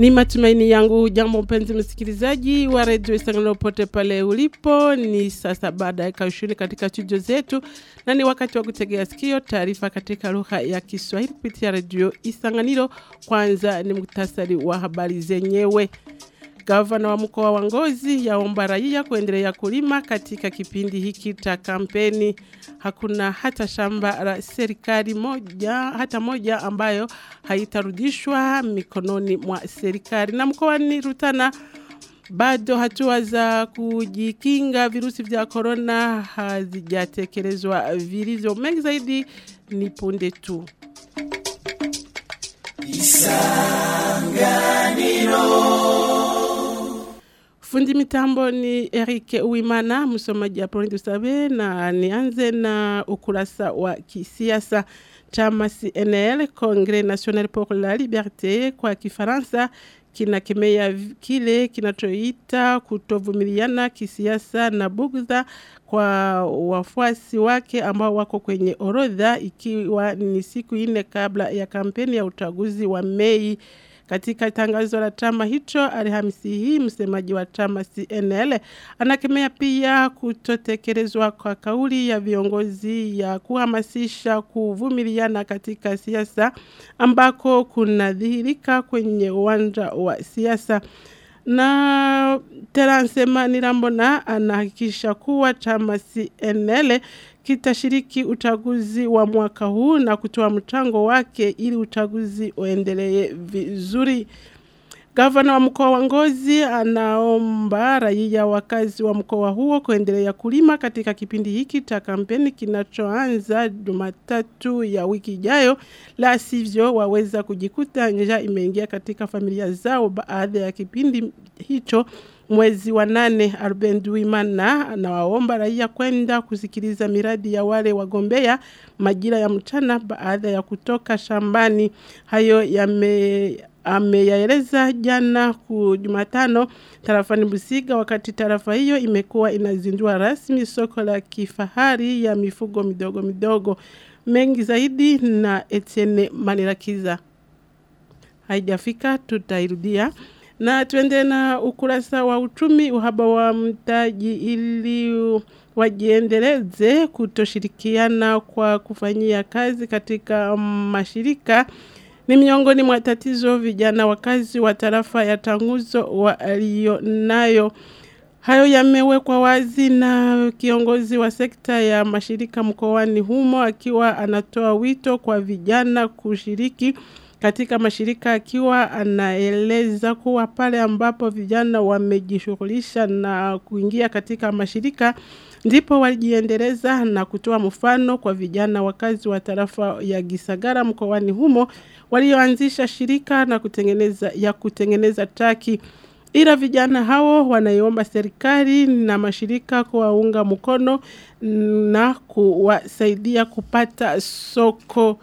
Ni matumaini yangu jambo mpenzi msikilizaji wa redio Isanganiro pote pale ulipo. Ni sasa baada ya kaushuri katika studio zetu na ni wakati wa kutegea sikio taarifa katika lugha ya Kiswahili kupitia redio Isanganiro. Kwanza ni muktasari wa habari zenyewe. Gavana wa mkoa wa Ngozi yaomba raia kuendelea kulima katika kipindi hiki cha kampeni. Hakuna hata shamba la serikali moja hata moja ambayo haitarudishwa mikononi mwa serikali. Na mkoani Rutana bado hatua za kujikinga virusi vya korona hazijatekelezwa vilivyo. Mengi zaidi ni punde tu. Fundi mitambo ni Eric Uwimana, msomaji Apoloni Dusabe, na nianze na ukurasa wa kisiasa. Chama CNL, Congrès National pour la Liberté, kwa Kifaransa kinakemea kile kinachoita kutovumiliana kisiasa na bugdha kwa wafuasi wake ambao wako kwenye orodha ikiwa ni siku nne kabla ya kampeni ya uchaguzi wa Mei. Katika tangazo la chama hicho Alhamisi hii, msemaji wa chama CNL anakemea pia kutotekelezwa kwa kauli ya viongozi ya kuhamasisha kuvumiliana katika siasa ambako kunadhihirika kwenye uwanja wa siasa na Teransema Nirambona anahakikisha kuwa chama CNL kitashiriki uchaguzi wa mwaka huu na kutoa mchango wake ili uchaguzi uendelee vizuri. Gavana wa mkoa wa Ngozi anaomba raia wakazi wa mkoa huo kuendelea kulima katika kipindi hiki cha kampeni kinachoanza Jumatatu ya wiki ijayo, la sivyo waweza kujikuta njaa imeingia katika familia zao baada ya kipindi hicho mwezi wa nane Arbenduimana anawaomba raia kwenda kusikiliza miradi ya wale wagombea majira ya mchana baada ya kutoka shambani. Hayo yame ameyaeleza jana ku Jumatano tarafani Busiga wakati tarafa hiyo imekuwa inazindua rasmi soko la kifahari ya mifugo midogo midogo. Mengi zaidi na Etienne Manirakiza. Haijafika tutairudia. Na tuende na ukurasa wa uchumi uhaba wa mtaji ili wajiendeleze kutoshirikiana kwa kufanyia kazi katika mashirika ni miongoni mwa tatizo vijana wakazi wa tarafa ya Tanguzo walionayo. Hayo yamewekwa wazi na kiongozi wa sekta ya mashirika mkoani humo akiwa anatoa wito kwa vijana kushiriki katika mashirika akiwa anaeleza kuwa pale ambapo vijana wamejishughulisha na kuingia katika mashirika ndipo walijiendeleza na kutoa mfano kwa vijana wakazi wa tarafa ya Gisagara mkoani humo walioanzisha shirika na kutengeneza ya kutengeneza taki ila vijana hao wanaiomba serikali na mashirika kuwaunga mkono na kuwasaidia kupata soko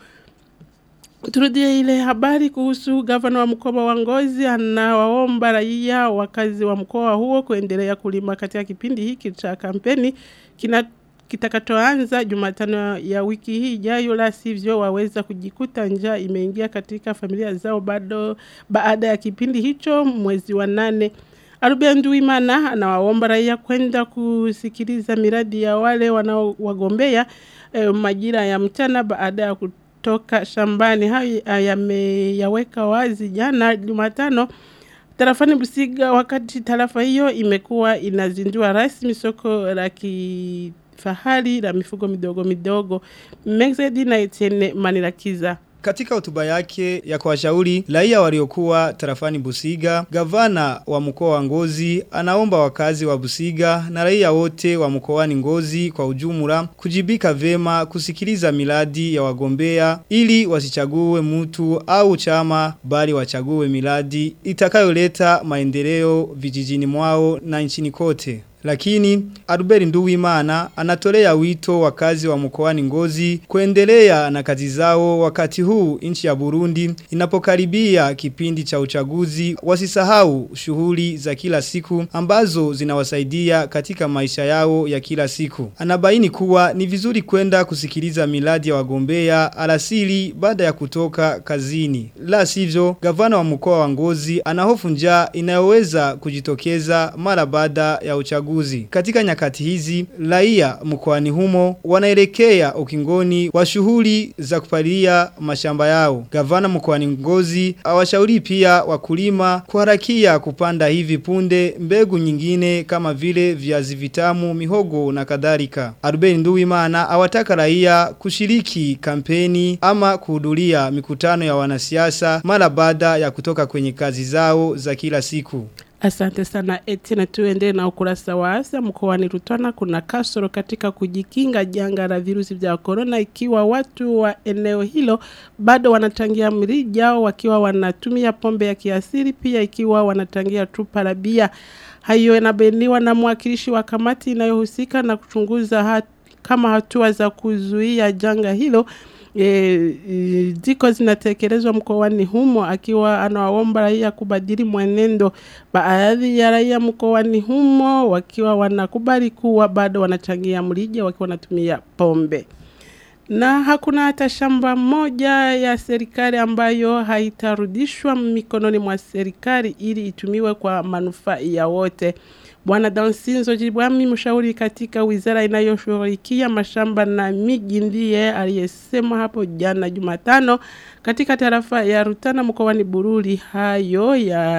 Turudie ile habari kuhusu gavana wa mkoa wa Ngozi anawaomba raia wakazi wa mkoa huo kuendelea kulima katika kipindi hiki cha kampeni kina kitakachoanza Jumatano ya wiki hii ijayo, la sivyo waweza kujikuta njaa imeingia katika familia zao bado baada ya kipindi hicho mwezi wa nane. Arubenduimana anawaomba raia kwenda kusikiliza miradi ya wale wanaowagombea eh, majira ya mchana baada ya kutoka shambani. Hayo yameyaweka wazi jana Jumatano tarafani Busiga, wakati tarafa hiyo imekuwa inazindua rasmi soko la kifahari la mifugo midogo midogo. Mengi na Etienne Manirakiza. Katika hotuba yake ya kuwashauri raia waliokuwa tarafani Busiga, gavana wa mkoa wa Ngozi anaomba wakazi wa Busiga na raia wote wa mkoani Ngozi kwa ujumla kujibika vema kusikiliza miradi ya wagombea ili wasichague mtu au chama bali wachague miradi itakayoleta maendeleo vijijini mwao na nchini kote. Lakini Albert Nduwimana anatolea wito wakazi wa mkoani Ngozi kuendelea na kazi zao wakati huu nchi ya Burundi inapokaribia kipindi cha uchaguzi wasisahau shughuli za kila siku ambazo zinawasaidia katika maisha yao ya kila siku. Anabaini kuwa ni vizuri kwenda kusikiliza miladi ya wagombea alasili baada ya kutoka kazini. La sivyo, gavana wa mkoa wa Ngozi anahofu njaa inayoweza kujitokeza mara baada ya uchaguzi. Katika nyakati hizi, raia mkoani humo wanaelekea ukingoni wa shughuli za kupalia mashamba yao. Gavana mkoani Ngozi awashauri pia wakulima kuharakia kupanda hivi punde mbegu nyingine kama vile viazi vitamu, mihogo na kadhalika. Aruben Nduwimana awataka raia kushiriki kampeni ama kuhudhuria mikutano ya wanasiasa mara baada ya kutoka kwenye kazi zao za kila siku. Asante sana eti na tuende na ukurasa wa afya mkoani Rutana kuna kasoro katika kujikinga janga la virusi vya corona ikiwa watu wa eneo hilo bado wanachangia mrija wakiwa wanatumia pombe ya kiasili pia ikiwa wanachangia chupa la bia hayo yanabainiwa na mwakilishi wa kamati inayohusika na kuchunguza hat, kama hatua za kuzuia janga hilo e, e, ziko zinatekelezwa mkoani humo akiwa anawaomba raia kubadili mwenendo. Baadhi ya raia mkoani humo wakiwa wanakubali kuwa bado wanachangia mlija wakiwa wanatumia pombe na hakuna hata shamba moja ya serikali ambayo haitarudishwa mikononi mwa serikali ili itumiwe kwa manufaa ya wote. Bwana Dansinzo Jibwami mshauri katika wizara inayoshughulikia mashamba na miji ndiye aliyesema hapo jana Jumatano katika tarafa ya Rutana mkoani Bururi hayo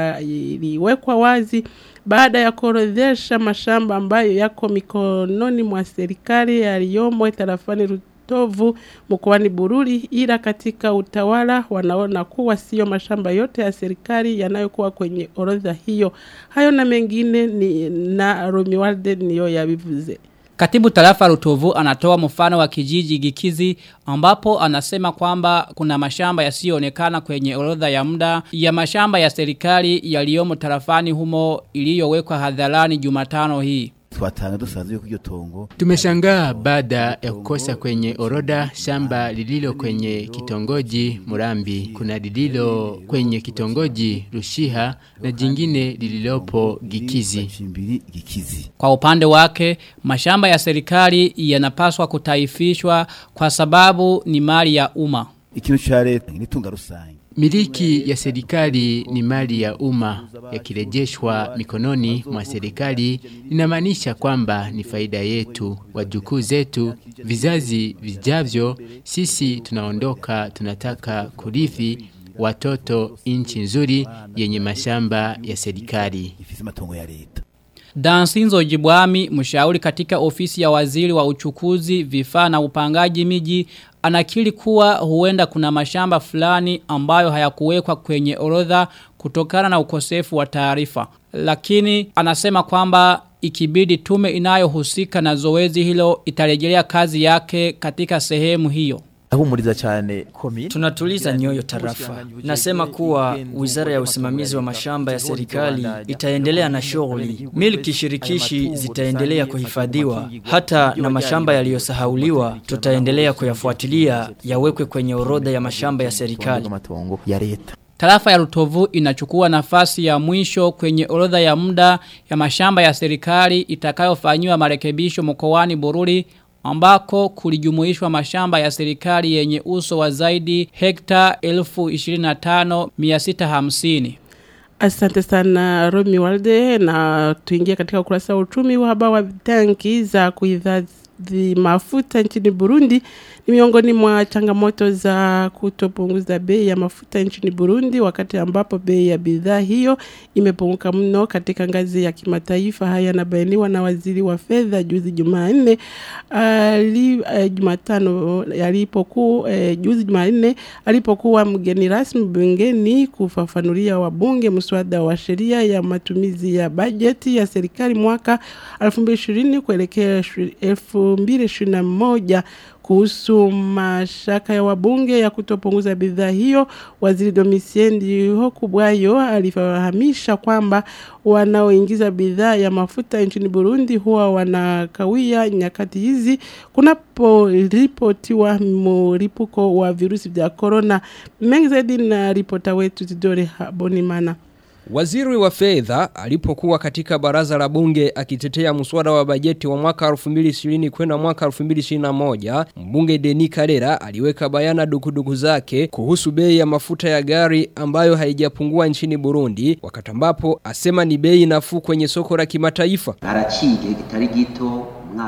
yaliwekwa wazi baada ya kuorodhesha mashamba ambayo yako mikononi mwa serikali yaliyomo tarafani Rutana tovu mkoani Bururi ila katika utawala wanaona kuwa sio mashamba yote ya serikali yanayokuwa kwenye orodha hiyo. Hayo na mengine ni na Romualde niyo yabivuze. Katibu tarafa Rutovu anatoa mfano wa kijiji Gikizi ambapo anasema kwamba kuna mashamba yasiyoonekana kwenye orodha ya muda ya mashamba ya serikali yaliyomo tarafani humo iliyowekwa hadharani Jumatano hii. twatanga dusanzwe yuko iryo tongo Tumeshangaa baada ya kukosa kwenye orodha shamba lililo kwenye kitongoji Murambi, kuna lililo kwenye kitongoji Rushiha na jingine lililopo Gikizi. Chimbiri gikizi Kwa upande wake, mashamba ya serikali yanapaswa kutaifishwa kwa sababu ni mali ya umma. ikintu ca leta ni tunga rusange Miliki ya serikali ni mali ya umma yakirejeshwa mikononi mwa serikali inamaanisha kwamba ni faida yetu, wajukuu zetu, vizazi vijavyo. Sisi tunaondoka, tunataka kurithi watoto nchi nzuri yenye mashamba ya serikali. ifise amatongo ya leta Dansinzo Jibwami, mshauri katika ofisi ya waziri wa uchukuzi, vifaa na upangaji miji, anakiri kuwa huenda kuna mashamba fulani ambayo hayakuwekwa kwenye orodha kutokana na ukosefu wa taarifa. Lakini anasema kwamba ikibidi tume inayohusika na zoezi hilo itarejelea kazi yake katika sehemu hiyo. ahumuriza cyane komine Tunatuliza nyoyo tarafa. Nasema kuwa wizara ya usimamizi wa mashamba ya serikali itaendelea na shughuli. Milki shirikishi zitaendelea kuhifadhiwa. Hata na mashamba yaliyosahauliwa tutaendelea kuyafuatilia yawekwe kwenye orodha ya mashamba ya serikali. amatongo ya leta Tarafa ya Rutovu inachukua nafasi ya mwisho kwenye orodha ya muda ya mashamba ya serikali itakayofanywa marekebisho mkoani Bururi ambako kulijumuishwa mashamba ya serikali yenye uso wa zaidi hekta 1025,650. Asante sana Romi Walde na tuingie katika ukurasa wa uchumi uhaba wa tanki za kuhifadhi mafuta nchini Burundi ni miongoni mwa changamoto za kutopunguza bei ya mafuta nchini Burundi wakati ambapo bei ya bidhaa hiyo imepunguka mno katika ngazi ya kimataifa. Haya yanabainiwa na waziri wa fedha juzi Jumanne ali eh, Jumatano alipokuwa eh, juzi Jumanne alipokuwa mgeni rasmi bungeni kufafanulia wabunge mswada wa sheria ya matumizi ya bajeti ya serikali mwaka 2020 kuelekea 2021 kuhusu mashaka ya wabunge ya kutopunguza bidhaa hiyo, waziri Domitien Hokubwayo alifahamisha kwamba wanaoingiza bidhaa ya mafuta nchini Burundi huwa wanakawia nyakati hizi kunaporipotiwa mlipuko wa virusi vya corona. Mengi zaidi na ripota wetu Tidore Habonimana. Waziri wa fedha alipokuwa katika baraza la bunge akitetea mswada wa bajeti wa mwaka 2020 kwenda mwaka 2021, mbunge Deni Karera aliweka bayana dukuduku zake kuhusu bei ya mafuta ya gari ambayo haijapungua nchini Burundi, wakati ambapo asema ni bei nafuu kwenye soko la kimataifa. Haraciye kitari gito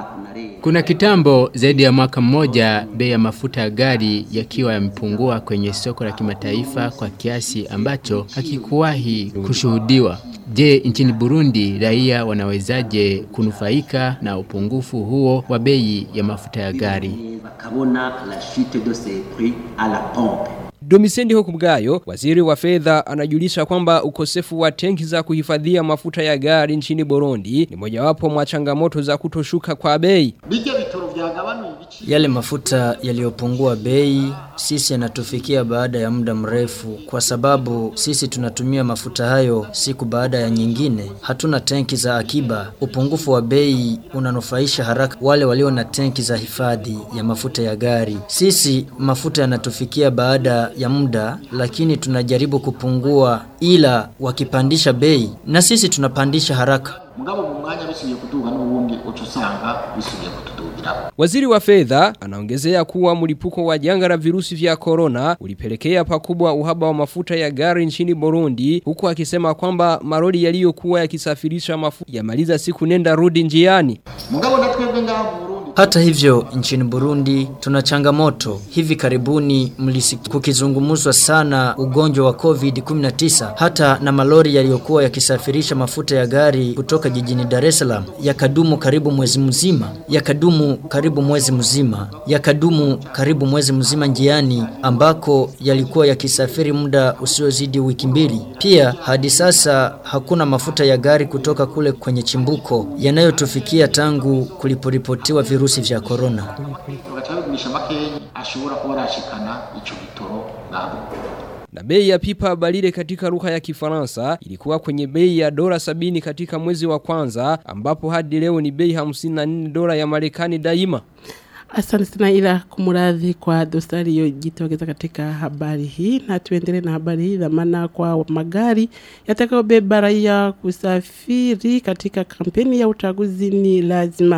kuna kitambo zaidi ya mwaka mmoja bei ya mafuta ya gari yakiwa yamepungua kwenye soko la kimataifa kwa kiasi ambacho hakikuwahi kushuhudiwa. Je, nchini Burundi raia wanawezaje kunufaika na upungufu huo wa bei ya mafuta ya gari? bakabona la chute de ces prix à la pompe Domisendi Hokubgayo, waziri wa fedha anajulisha kwamba ukosefu wa tenki za kuhifadhia mafuta ya gari nchini Burundi ni mojawapo mwa changamoto za kutoshuka kwa bei. bijya bitoro byagabanuye ibici Yale mafuta yaliyopungua bei sisi yanatufikia baada ya muda mrefu kwa sababu sisi tunatumia mafuta hayo siku baada ya nyingine. Hatuna tenki za akiba. Upungufu wa bei unanufaisha haraka wale walio na tenki za hifadhi ya mafuta ya gari. Sisi mafuta yanatufikia baada ya muda lakini tunajaribu kupungua ila wakipandisha bei na sisi tunapandisha haraka. mugabo mu mwanya bisubiye kuduga n'ubundi uca usanga bisubiye kutudugiraho Waziri wa fedha anaongezea kuwa mlipuko wa janga la virusi vya corona ulipelekea pakubwa uhaba wa mafuta ya gari nchini Burundi huku akisema kwamba maroli yaliyokuwa yakisafirisha mafuta yamaliza siku nenda rudi njiani. mugabo na twebwe ngaho mu Burundi Hata hivyo nchini Burundi tuna changamoto. Hivi karibuni mlisi- kukizungumzwa sana ugonjwa wa COVID-19 hata na malori yaliyokuwa yakisafirisha mafuta ya gari kutoka jijini Dar es Salaam yakadumu karibu mwezi mzima, yakadumu karibu mwezi mzima, yakadumu karibu mwezi mzima njiani ambako yalikuwa yakisafiri muda usiozidi wiki mbili. Pia hadi sasa hakuna mafuta ya gari kutoka kule kwenye chimbuko yanayotufikia tangu kuliporipotiwa virusi vya corona. bagaca bigurisha makenyi ashobora kuba arashikana ico bitoro ngaho Na bei ya pipa balile katika lugha ya kifaransa ilikuwa kwenye bei ya dola sabini katika mwezi wa kwanza ambapo hadi leo ni bei 54 dola ya Marekani daima. Asante sana ila kumuradhi kwa dosari iliyojitokeza katika habari hii, na tuendelee na habari hii. Dhamana kwa magari yatakayobeba raia kusafiri katika kampeni ya uchaguzi ni lazima.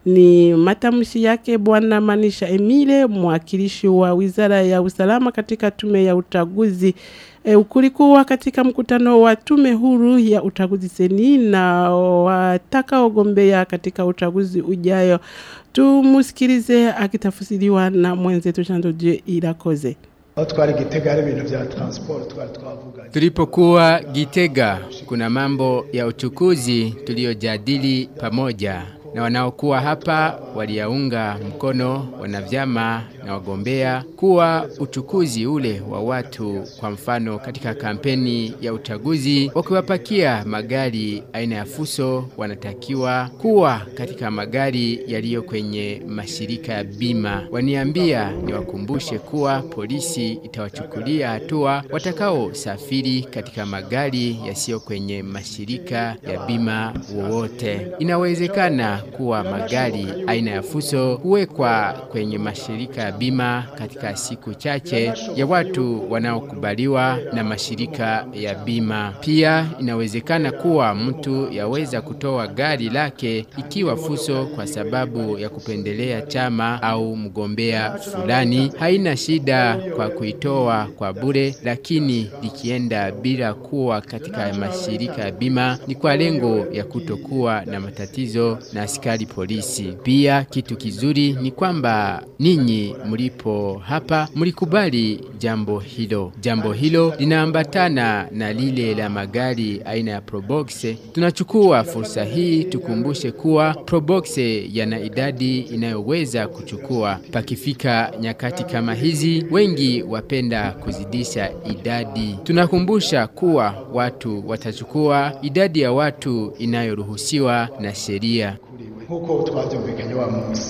Ni matamshi yake Bwana Manisha Emile, mwakilishi wa wizara ya usalama katika tume ya uchaguzi. E, kulikuwa katika mkutano wa tume huru ya uchaguzi seni na watakaogombea katika uchaguzi ujayo. Tumusikilize akitafsiriwa na mwenzetu Chandoje Irakoze. aho twari gitega hari ibintu bya transport twari twavuganye Tulipokuwa Gitega, kuna mambo ya uchukuzi tuliyojadili pamoja na wanaokuwa hapa waliyaunga mkono wanavyama na wagombea kuwa uchukuzi ule wa watu, kwa mfano katika kampeni ya uchaguzi, wakiwapakia magari aina ya fuso, wanatakiwa kuwa katika magari yaliyo kwenye mashirika ya bima. Waniambia niwakumbushe kuwa polisi itawachukulia hatua watakaosafiri katika magari yasiyo kwenye mashirika ya bima wowote. Inawezekana kuwa magari aina ya fuso huwekwa kwenye mashirika ya bima katika siku chache ya watu wanaokubaliwa na mashirika ya bima. Pia inawezekana kuwa mtu yaweza kutoa gari lake ikiwa fuso kwa sababu ya kupendelea chama au mgombea fulani. Haina shida kwa kuitoa kwa bure, lakini likienda bila kuwa katika mashirika ya bima ni kwa lengo ya kutokuwa na matatizo na askari polisi. Pia kitu kizuri ni kwamba ninyi mlipo hapa mlikubali jambo hilo. Jambo hilo linaambatana na lile la magari aina ya Probox. Tunachukua fursa hii tukumbushe kuwa Probox yana idadi inayoweza kuchukua. Pakifika nyakati kama hizi, wengi wapenda kuzidisha idadi. Tunakumbusha kuwa watu watachukua idadi ya watu inayoruhusiwa na sheria. nk'uko twabyumvikanye wa munsi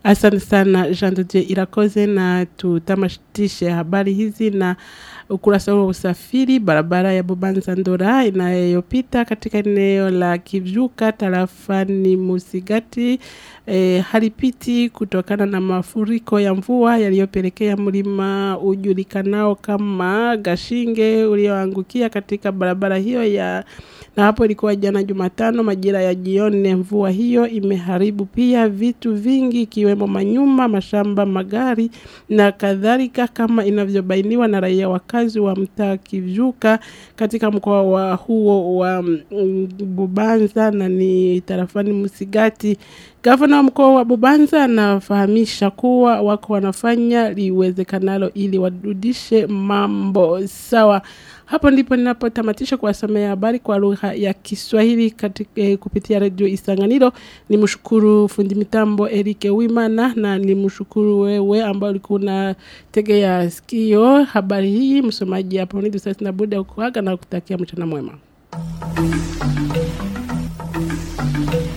Asante sana Jean de Dieu Irakoze na tutamatishe habari hizi na ukurasa wa usafiri barabara ya Bubanza Ndora inayopita katika eneo la Kivyuka tarafani Musigati e, halipiti kutokana na mafuriko ya mvua yaliyopelekea mlima ujulikanao kama Gashinge ulioangukia katika barabara hiyo ya na hapo ilikuwa jana Jumatano majira ya jioni. Mvua hiyo imeharibu pia vitu vingi ikiwemo manyumba, mashamba, magari na kadhalika, kama inavyobainiwa na raia wakazi wa mtaa Kivyuka katika mkoa wa huo wa mm, Bubanza na ni tarafani Musigati. Gavana wa mkoa wa Bubanza anafahamisha kuwa wako wanafanya liwezekanalo ili warudishe mambo sawa. Hapo ndipo ninapotamatisha kuwasomea habari kwa lugha ya Kiswahili katika eh, kupitia redio Isanganiro. Nimshukuru fundi mitambo Erike Wimana na nimshukuru wewe ambao ulikuwa unategea sikio habari hii. Msomaji hapo ni Dusasi na Buda kuaga na kutakia mchana mwema.